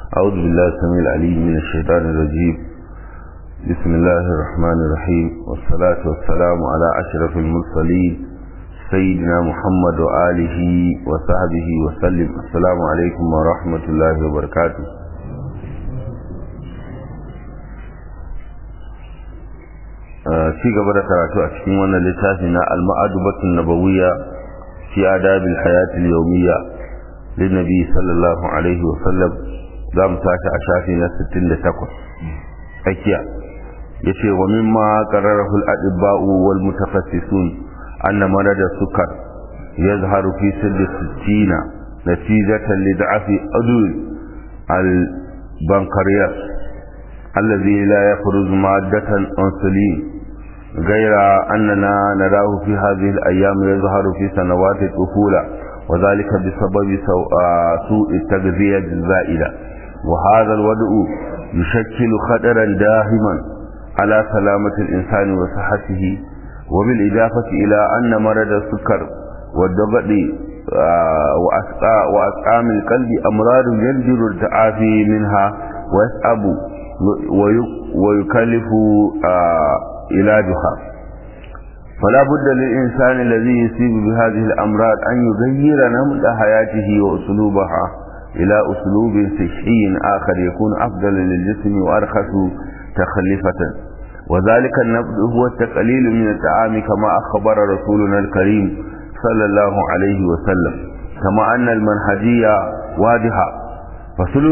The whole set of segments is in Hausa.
أعوذ بالله السميع العليم من الشيطان الرجيم بسم الله الرحمن الرحيم والصلاة والسلام على أشرف المرسلين سيدنا محمد وآله وصحبه وسلم السلام عليكم ورحمة الله وبركاته ci gaba da karatu a cikin wannan littafi na al-ma'adubatun nabawiyya fi adabil hayatil yawmiyya lin nabi sallallahu alaihi wa sallam za mu tashi a shafi na 68 tsakiya yace wa mimma qararahu al-adibba'u wal mutafassisun anna marada sukar yazharu fi sidd sittina natijatan li da'fi adul al-bankariyat الذي لا يخرج مادة أنسولين غير أننا نراه في هذه الأيام يظهر في سنوات الطفولة وذلك بسبب سوء التغذية الزائدة وهذا الوضع يشكل خطرا داهما على سلامة الإنسان وصحته وبالإضافة إلى أن مرض السكر والضغط وأسقام القلب أمراض يجدر التعافي منها ويصعب ويكلف علاجها فلا بد للإنسان الذي يصيب بهذه الأمراض أن يغير نمط حياته وأسلوبها إلى أسلوب صحي آخر يكون أفضل للجسم وأرخص تخلفة وذلك النبض هو التقليل من الطعام كما أخبر رسولنا الكريم صلى الله عليه وسلم كما أن المنهجية واضحة فثلث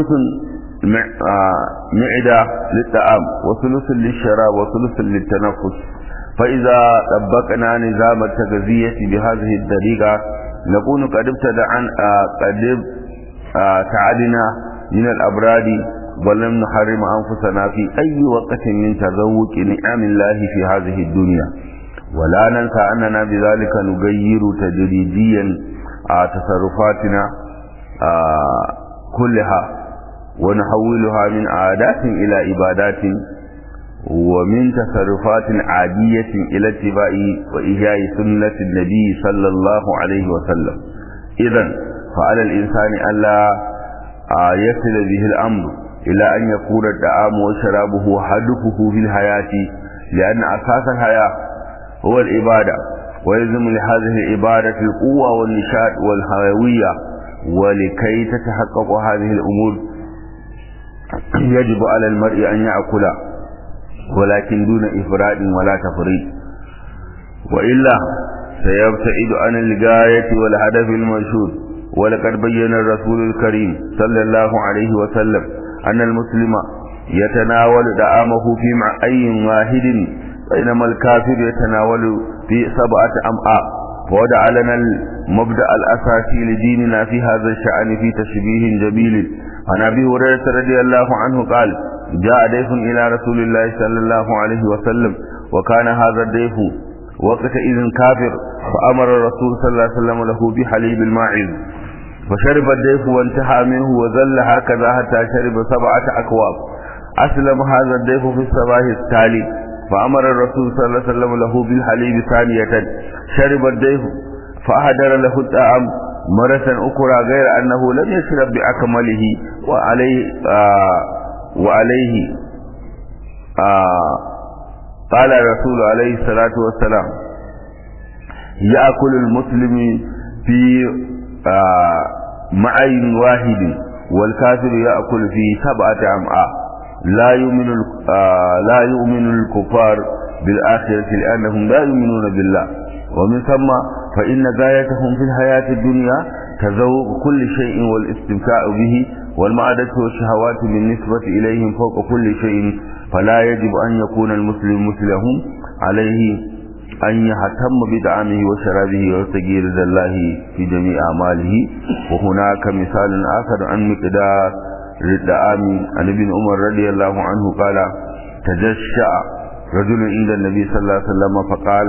معدة للطعام وثلث للشراب وثلث للتنفس فإذا طبقنا نظام التغذية بهذه الطريقة نكون قد ابتدعنا قد تعدنا من الأبراد ولم نحرم أنفسنا في أي وقت من تذوق نعم الله في هذه الدنيا ولا ننسى أننا بذلك نغير تدريجيا تصرفاتنا كلها ونحولها من عادات إلى عبادات ومن تصرفات عادية إلى اتباع وإحياء سنة النبي صلى الله عليه وسلم إذا فعلى الإنسان ألا يصل به الأمر إلى أن يكون الطعام وشرابه هدفه في الحياة لأن أساس الحياة هو العبادة ويلزم لهذه العبادة القوة والنشاط والحيوية ولكي تتحقق هذه الأمور يجب على المرء أن يأكل ولكن دون إفراد ولا تفريط وإلا سيبتعد عن الغاية والهدف المنشود ولقد بين الرسول الكريم صلى الله عليه وسلم أن المسلم يتناول دعامه في معين واحد بينما الكافر يتناول في سبعة أمعاء ووضع لنا المبدأ الأساسي لديننا في هذا الشأن في تشبيه جميل عن أبي هريرة رضي الله عنه قال جاء ضيف إلى رسول الله صلى الله عليه وسلم وكان هذا الضيف وقت إذن كافر فأمر الرسول صلى الله عليه وسلم له بحليب الماعز فشرب الضيف وانتهى منه وظل هكذا حتى شرب سبعة أكواب أسلم هذا الضيف في الصباح التالي فأمر الرسول صلى الله عليه وسلم له بالحليب ثانية شرب الضيف فأهدر له الطعام مرة أخرى غير أنه لم يشرب بأكمله وعليه آه وعليه آه قال الرسول عليه الصلاة والسلام يأكل المسلم في آه معين واحد والكافر يأكل في سبعة أمعاء لا يؤمن آه لا يؤمن الكفار بالآخرة لأنهم لا يؤمنون بالله ومن ثم فإن غايتهم في الحياة الدنيا تذوق كل شيء والاستمتاع به والمعادة والشهوات بالنسبة إليهم فوق كل شيء فلا يجب أن يكون المسلم مثلهم عليه أن يهتم بدعمه وشرابه وتغيير الله في جميع أعماله وهناك مثال آخر عن مقدار الدعام عن ابن عمر رضي الله عنه قال تجشع رجل عند النبي صلى الله عليه وسلم فقال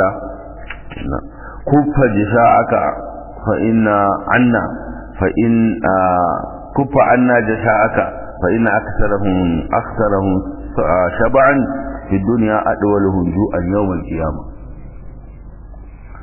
كف جشاعك فإن عنا فإن كف عنا جشاعك فإن أكثرهم أكثرهم شبعا في الدنيا أدولهم جوعا يوم القيامة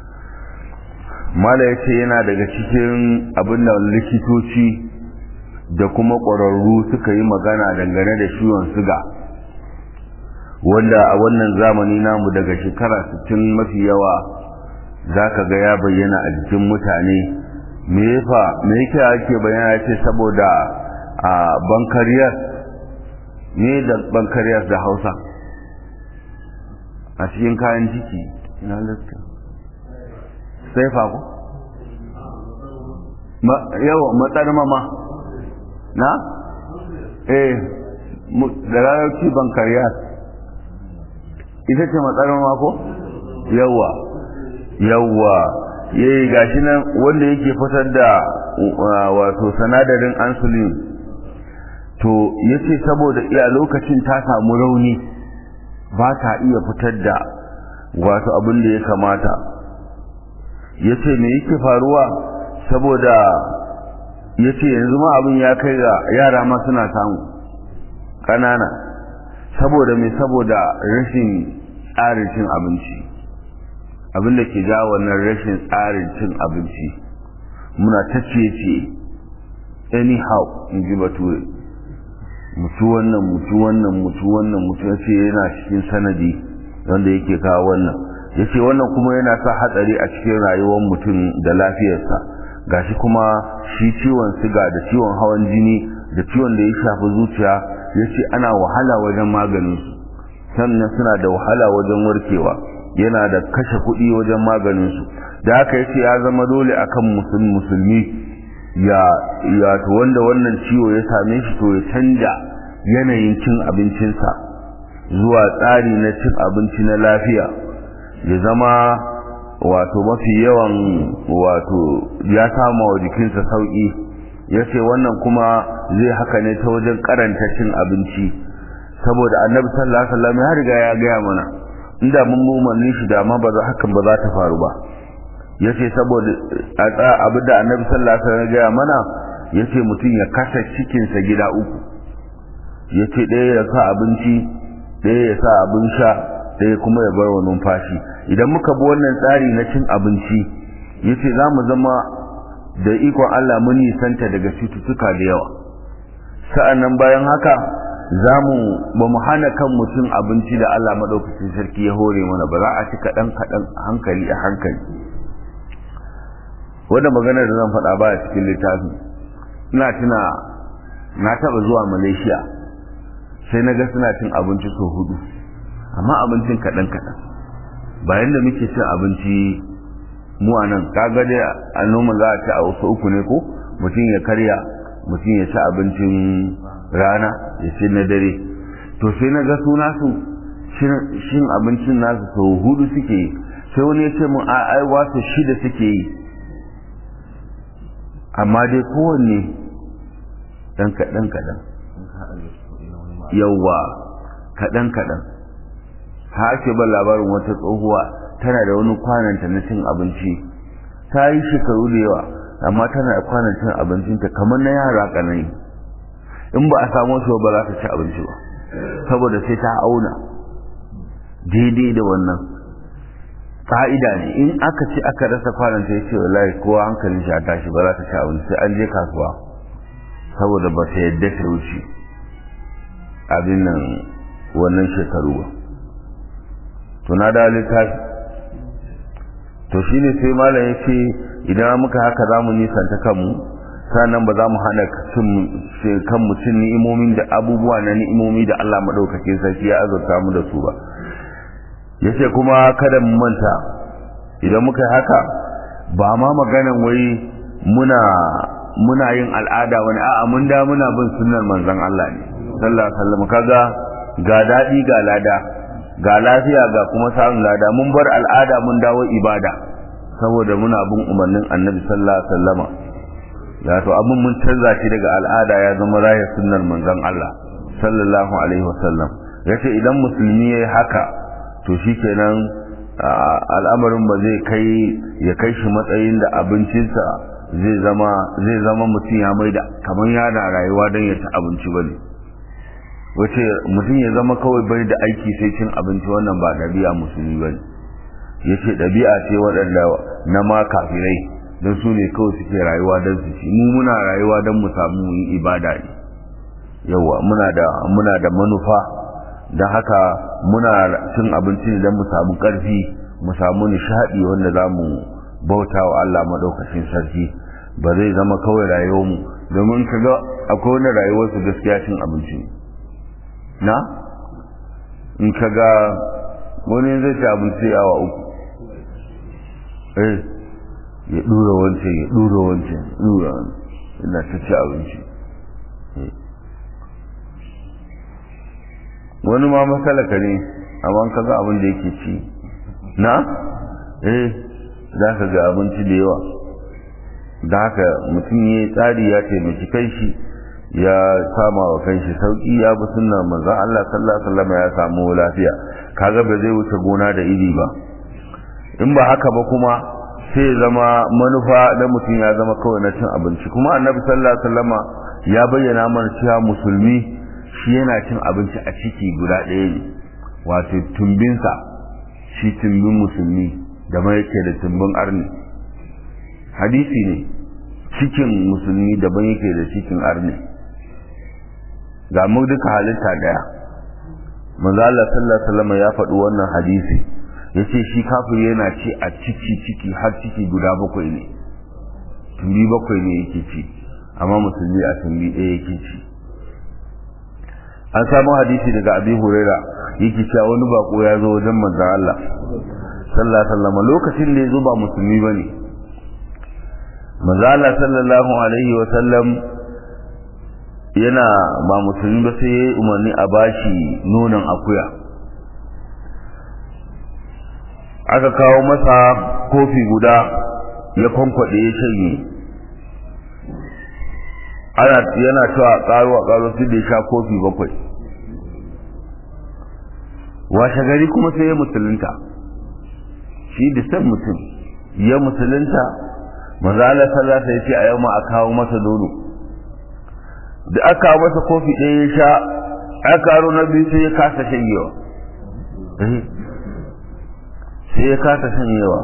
mala ya ce yana daga cikin abin da likitoci da kuma ƙwararru suka yi magana dangane da ciwon siga wanda a wannan zamani namu daga shekara 60 mafi yawa za ka ga ya bayyana a jikin mutane me yafa me yake ake bayyana ce saboda a bankariyar ne da bankariyar da hausa a cikin kayan ciki ina lissa sai fa ko yawa matsar mama na eh da rarrauci bankariyar ita ce matsar mama ko yawa yawa yayi gashi nan wanda yake fitar da wato sanadarin insulin to yace saboda iya lokacin ta samu rauni ba ta iya fitar da wato abin da ya kamata yace me yake faruwa saboda yace yanzu ma abin ya kai ga yara ma suna samu kanana saboda me saboda rashin tsarin cin abinci abin da ke ja wannan rashin tsarin cin abinci muna ta ciye anyhow in ji bature mutu wannan mutu wannan mutu wannan mutu ya ce yana cikin sanadi wanda yake kawo wannan ya ce wannan kuma yana sa hatsari a cikin rayuwar mutum da lafiyarsa gashi kuma shi ciwon siga da ciwon hawan jini da ciwon da ya shafi zuciya ya ce ana wahala wajen maganinsu sannan suna da wahala wajen warkewa yana da kashe kuɗi wajen maganinsu da haka yace ya zama dole akan musulmi ya ya to wanda wannan ciwo ya same shi to ya canja yanayin cin abincinsa zuwa tsari na cin abinci na lafiya ya zama wato mafi yawan wato ya sama wa jikinsa sauki ya ce wannan kuma zai haka ne ta wajen karanta cin abinci saboda annabi sallallahu alaihi wasallam ya riga ya gaya mana inda mun umarni shi da ma ba za hakan ba za ta faru ba yace saboda abin da annabi sallallahu alaihi wasallam ya gaya mana yace mutum ya kasa cikinsa gida uku yace ɗaya ya sa abinci ɗaya ya sa abin sha ɗaya kuma ya bar wa numfashi idan muka bi wannan tsari na cin abinci yace za mu zama da ikon Allah mun nisanta daga cututtuka da yawa sa'annan bayan haka za mu ba mu hana kan mutum abinci da Allah maɗaukacin sarki ya hore mana ba za a ci kaɗan kaɗan hankali a hankali wanda magana da zan faɗa ba a cikin littafin ina tuna na taɓa zuwa malaysia sai na ga suna cin abinci sau hudu amma abincin kaɗan kaɗan bayan da muke cin abinci mu a nan kaga dai a noma za a ci a wasu uku ne ko mutum ya karya mutum ya ci abincin rana ya ci na dare to sai na ga suna su shin abincin nasu sau hudu suke yi sai wani ya ce mun a ai wasu shida suke yi amma dai kowanne dan kaɗan kaɗan yawwa kaɗan kaɗan ha ake ban labarin wata tsohuwa tana da wani kwananta na cin abinci ta yi shekaru da yawa amma tana da kwanan cin abincinta kamar na yara ƙanani in ba a samu su ba za ta ci abinci ba saboda sai ta auna daidai da wannan ka'ida ne in aka ci aka rasa kwanan ta yace wallahi kowa hankalin shi a tashi ba za ta ci abinci sai an je kasuwa saboda ba ta yadda ta wuce abin nan wannan shekaru ba to na da littafi to shine sai malam ya ce idan muka haka za mu nisanta kanmu sannan ba za mu hana kan mutum ni'imomin da abubuwa na ni'imomi da Allah maɗaukakin sarki ya azurta mu da su ba yace kuma kada mu manta idan muka yi haka ba ma maganan wai muna muna yin al'ada wani a'a mun da muna bin sunnar manzon Allah ne sallallahu alaihi wasallam kaga ga dadi ga lada ga lafiya ga kuma samun lada mun bar al'ada mun dawo ibada saboda muna bin umarnin annabi sallallahu alaihi wasallama ya to abin mun canza shi daga al'ada ya zama raya sunnar manzon Allah sallallahu alaihi wasallam yace idan musulmi yayi haka to shikenan al'amarin ba zai kai ya kai shi matsayin da abincinsa zai zama zai zama mutum ya maida kamar yana rayuwa don ya ci abinci bane wace mutum ya zama kawai bai da aiki sai cin abinci wannan ba ɗabi'a musulmi bane yace ɗabi'a ce waɗanda na ma kafirai don su ne kawai suke rayuwa don su ci mu muna rayuwa don mu samu yi ibada ne yawa muna da muna da manufa don haka muna cin abinci ne don mu samu ƙarfi mu samu nishaɗi wanda za mu bauta wa Allah maɗaukacin sarki ba zai zama kawai rayuwarmu domin ka ga akwai wani rayuwarsu gaskiya cin abinci na in ka ga wani zai ci abinci awa uku eh ya dura wancan ya dura wancan dura ina ta ci abinci wani ma masalaka ne amma ka ga abin da yake ci na eh za ka ga abinci da yawa da haka mutum ya tsari ya taimaki kanshi ya sama wa kanshi sauki ya bi sunna manzo Allah sallallahu alaihi wasallam ya samu lafiya kaga ba zai wuce gona da iri ba in ba haka ba kuma sai zama manufa da mutum ya zama kawai na cin abinci kuma annabi sallallahu alaihi wasallam ya bayyana mana cewa musulmi shi yana cin abinci a ciki guda ɗaya ne wato tumbinsa shi tumbin musulmi da mai yake da tumbin arni hadisi ne cikin musulmi daban yake da cikin arni ga mu duka halitta daya manzo Allah sallallahu alaihi wasallam ya faɗi wannan hadisi yace shi kafir yana ci a ciki ciki har ciki guda bakwai ne tumbi bakwai ne yake ci amma musulmi a tumbi ɗaya yake ci an samu hadisi daga abi huraira yake cewa wani bako ya zo wajen manzon Allah sallallahu alaihi wasallam lokacin da ya zo ba musulmi bane manzon Allah sallallahu alaihi wasallam yana ba musulmi ba sai ya umarni a bashi nonon akuya aka kawo masa kofi guda ya kwankwaɗe ya shanye ana yana cewa ƙaro a ƙaro su da ya sha kofi bakwai washe gari kuma sai ya musulunta shi da san mutum ya musulunta manzala sallata ya ce a yau ma a kawo masa nono da aka masa kofi ɗaya ya sha aka karo na biyu sai ya kasa shanyewa sai ya kasa shanyewa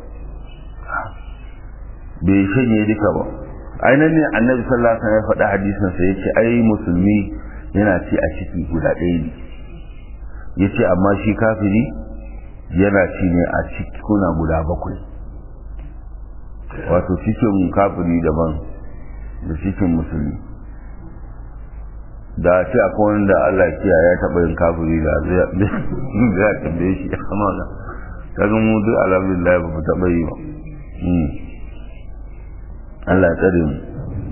bai shanye duka ba ainihin ne annabi sallallahu alaihi ya faɗi hadisin sa yace ai musulmi yana ci a ciki guda ɗaya ne yace amma shi kafiri yana ci ne a ciki kuna guda bakwai wato cikin kafiri daban da cikin musulmi da ce akwai wanda Allah kiya ya taɓa yin kafiri da zai tambaye shi amma ga kaga mu duk alhamdulillah ba mu taɓa yi ba Allah ya tsare mu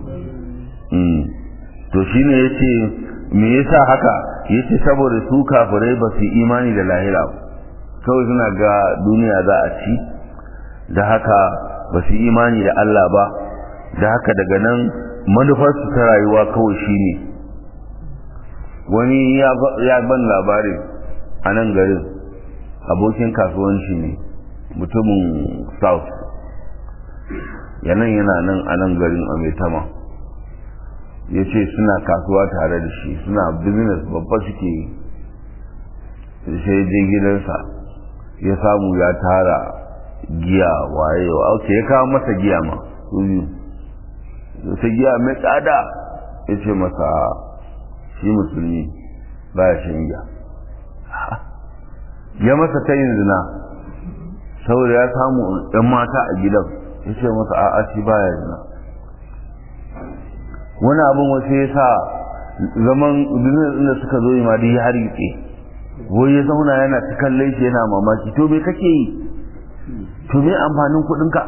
to shine yace me yasa haka yace saboda su kafirai ba su imani da lahira kawai suna ga duniya za a ci da haka ba su imani da Allah ba da haka daga nan manufarsu ta rayuwa kawai shine wani ya ban labarin a nan garin abokin kasuwanci ne mutumin south yanan yana nan a nan garin ametama ya ce suna kasuwa tare da shi suna business babba suke yi sai je gidansa ya samu ya tara giya waye wa ok ya kawo masa giya ma su biyu ta giya mai tsada ya ce masa shi musulmi ba ya shan giya ya masa ta yin zina saboda ya samu ɗan mata a gidan ya ce masa a'a shi ba ya zina wani abin wasu ya sa zaman business da suka zo yi ma dai ya hargitse wai ya zauna yana ta kallon shi yana mamaki to me kake yi to me amfanin kuɗinka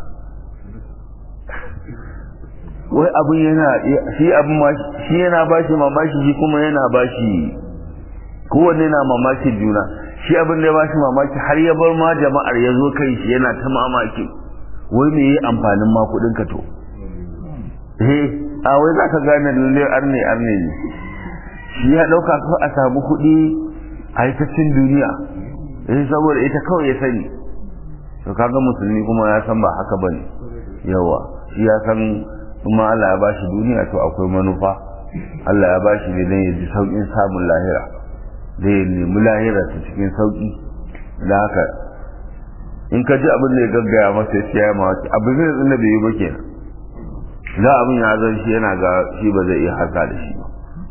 wai abin yana shi abin ma shi yana bashi mamaki shi kuma yana bashi kowanne na mamakin juna shi abin da ya bashi mamaki har ya bar ma jama'ar ya zo kai shi yana ta mamaki wai me yi amfanin ma kuɗin ka to eh a wai za ka gane lalle arne arne ne shi ya ɗauka ko a samu kuɗi a yi cin duniya eh saboda ita kawai ya sani to kaga musulmi kuma ya san ba haka bane yawa shi ya san kuma Allah ya bashi duniya to akwai manufa Allah ya bashi ne dan ya ji saukin samun lahira da ya nemi lahira ta cikin sauki da haka in ka ji abin da ya gaggaya masa ya siya ma wata abin da tsinda bai yi ba kenan za abin ya zan shi yana ga shi ba zai iya haka da shi ba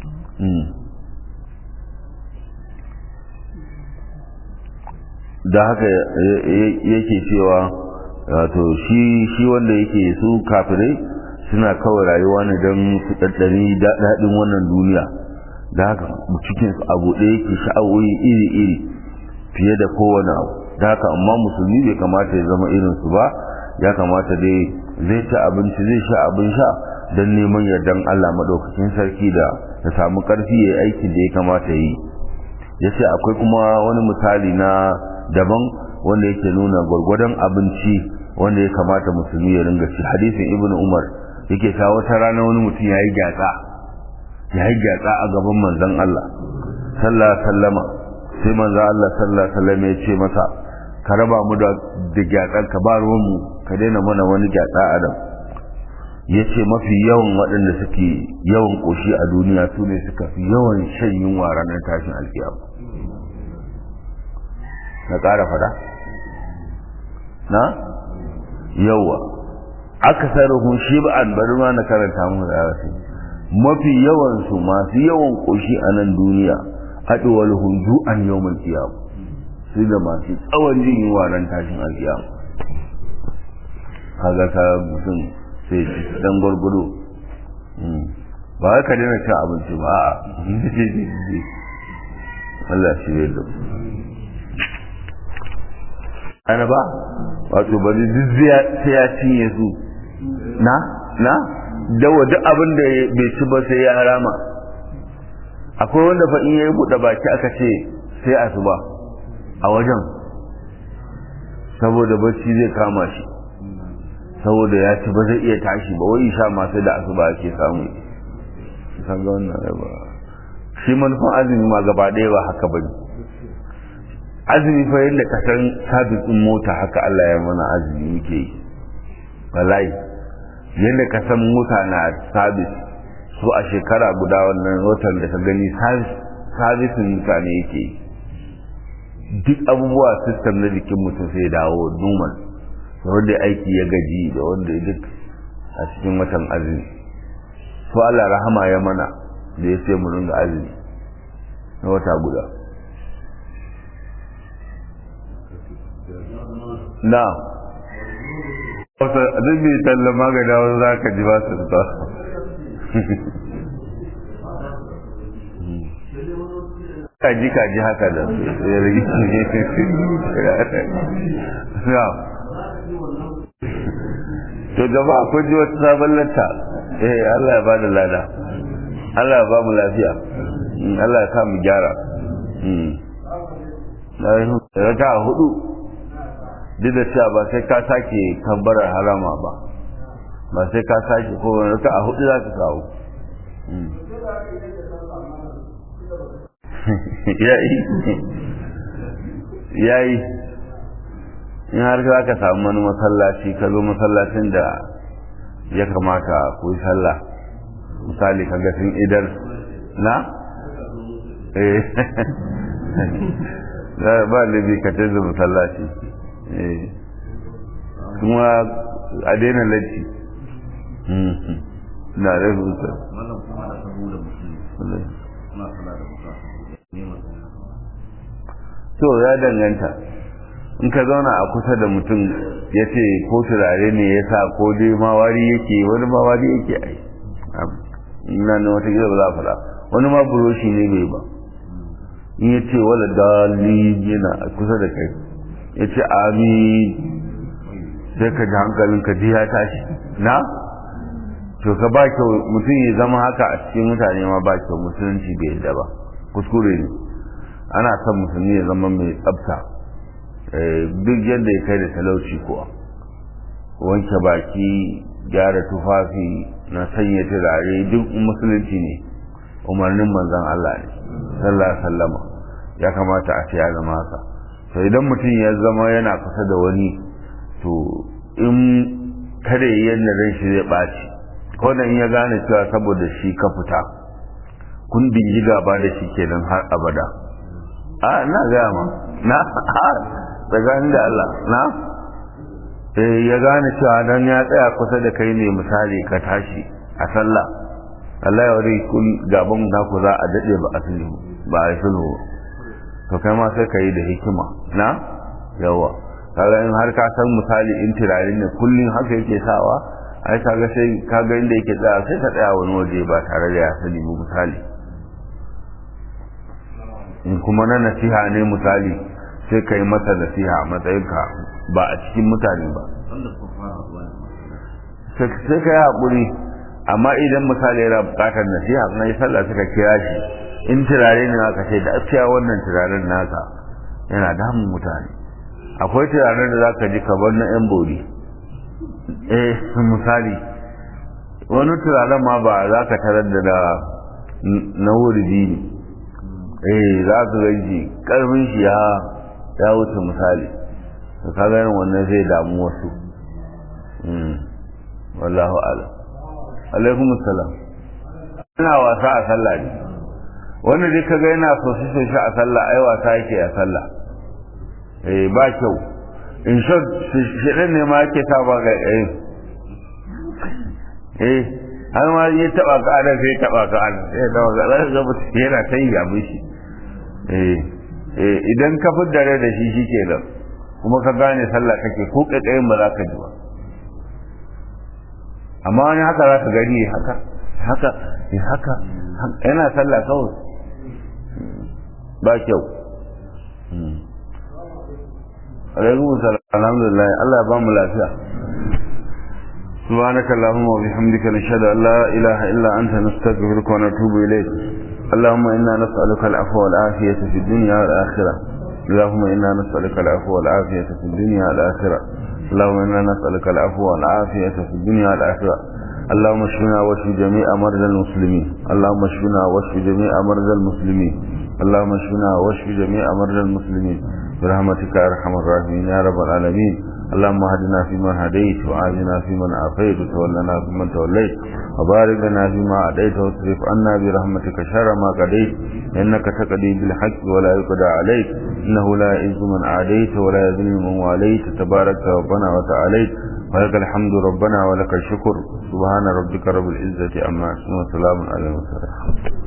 da haka yake cewa wato shi shi wanda yake su kafirai suna kawai rayuwa ne don su ɗaɗɗari daɗin wannan duniya da haka cikin su abu ɗaya yake sha'awoyi iri-iri fiye da kowane abu da haka amma musulmi bai kamata ya zama irin su ba ya kamata dai zai ci abinci zai sha abin sha don neman yardan Allah maɗaukakin sarki da ya samu ƙarfi ya aiki da ya kamata yi ya ce akwai kuma wani misali na daban wanda yake nuna gwargwadon abinci wanda ya kamata musulmi ya ringa ci hadisin ibnu umar yake ta wata rana wani mutum ya yi gyatsa ya yi gyatsa a gaban manzon Allah sallallahu sallama sai manzon Allah sallallahu sallama ya ce masa ka raba mu da gyatsan ka ba ruwan mu ka daina mana wani gyatsa a nan ya ce mafi yawan waɗanda suke yawan ƙoshi a duniya su ne suka fi yawan shan yunwa ranar tashin alkiyama na ƙara fada na yawa aka sarrafin shi ba an bari ma na karanta mu da yawa mafi yawan su masu yawan ƙoshi a nan duniya haɗuwar hundu an yau mai kiyama su da masu tsawon jin yunwa ran tashin alkiyama kaga ka mutum sai dan gwargwado ba wai ka daina cin abinci ba a Allah shi ne da ana ba wato bari duk sai ya cinye su na na dawa duk abin da bai ci ba sai ya harama akwai wanda fa in yayi buɗe baki aka ce sai asuba a wajen saboda bacci zai kama shi saboda ya ci ba zai iya tashi ba wai sha masu da asuba ake samu san ga wannan ba shi manufan azumi ma gaba ɗaya ba haka ba ne azumi fa yadda ka san sabitin mota haka Allah ya mana azumi muke yi wallahi yadda ka san mota na sabis su a shekara guda wannan watan da ka gani sabisin mutane yake yi duk abubuwa sistem na jikin mutum sai dawo normal da wanda aiki ya gaji da wanda duk a cikin watan azumi su Allah rahama ya mana da ya sai mu ringa azumi na wata guda na wata duk bai talla magana wani za ka ji ba su ba kaji kaji haka da ya rigi to jama'a kun ji wata sabon latta eh Allah ya bada lada Allah ya ba mu lafiya Allah ya sa mu gyara raka hudu duk da cewa ba sai ka sake kambarar harama ba ba sai ka sake ko raka a hudu za ka kawo yayi yayi in har za ka samu wani masallaci ka zo masallacin da ya kamata ku yi sallah misali ka ga sun idar na eh ba libi ka canza masallaci eh kuma a daina latti na da rubuta to ya danganta in ka zauna a kusa da mutum ya ce ko turare ne ya sa ko dai mawari yake wani mawari yake ai ina ne wata gida ba za a faɗa wani ma buroshi ne bai ba in ya ce wala dali yana a kusa da kai ya ce amin sai ka ji hankalin ka ji ya tashi na to ka ba kyau mutum ya zama haka a cikin mutane ma ba kyau musulunci bai yadda ba kuskure ne ana son musulmi ya zama mai tsafta duk yadda ya kai da talauci kuwa wanke baki gyara tufafi na sanya turare duk musulunci ne umarnin manzon Allah ne sallallahu sallama ya kamata a ce ya zama haka to idan mutum ya zama yana kusa da wani to in kada yi yadda ran shi zai ɓaci ko da in ya gane cewa saboda shi ka fita kun dingi gaba da shi kenan har abada a na gaya ma na tsakanin da Allah na eh ya gane cewa dan ya tsaya kusa da kai ne misali ka tashi a sallah Allah ya wari kun gaban naku za a dade ba a sulhu ba a sulhu to kai ma sai ka yi da hikima na yawa kaga in har ka san misali in turare ne kullun haka yake sawa ai kaga sai kaga inda yake tsaya sai ka tsaya wani waje ba tare da ya sani ba misali in kuma na nasiha ne misali sai ka yi masa nasiha a matsayinka ba a cikin mutane ba sai ka yi haƙuri amma idan misali yana buƙatar nasiha na yi sallah suka kira shi in turare ne aka ce da askiya wannan turaren naka yana damun mutane akwai turaren da za ka ji kamar na yan bori eh misali wani turaren ma ba za ka tarar da na wuridi ne eh za ka ganshi karfin shi ya ya wuce misali to ka ganin wannan zai damu wasu wallahu ala alaikum assalam ina wasa a sallah ne wanda dai kaga yana sosai sosai a sallah ai wasa yake a sallah eh ba kyau in short shirin ne ma yake sa ba ga eh eh har ma ya taba ka da sai taba ka sai taba ka zai ga mutum yana ta yi abin shi eh idan ka fiddare da shi shi ke nan kuma ka gane sallah kake ko ƙaƙayin ba za ka ji ba amma wani haka za ka gani haka haka haka yana sallah kawai ba kyau alaikum salam alhamdulillah Allah ya ba mu lafiya سبحانك اللهم وبحمدك نشهد أن لا إله إلا أنت نستغفرك ونتوب إليك اللهم إنا نسألك العفو والعافية في الدنيا والآخرة اللهم إنا نسألك العفو والعافية في الدنيا والآخرة اللهم إنا نسألك العفو والعافية في الدنيا والآخرة اللهم اشفنا واشف جميع مرضى المسلمين اللهم اشفنا واشف جميع مرضى المسلمين اللهم اشفنا واشف جميع مرضى المسلمين برحمتك يا ارحم الراحمين يا رب العالمين اللهم اهدنا فيمن هديت وعافنا فيمن عافيت وتولنا فيمن توليت وبارك لنا فيما أعطيت واصرف عنا برحمتك شر ما قضيت إنك تقضي بالحق ولا يقضى عليك إنه لا يعز من عاديت ولا يذل من واليت تبارك ربنا وتعاليت ولك الحمد ربنا ولك الشكر سبحان ربك رب العزة عما يصفون وسلام على المرسلين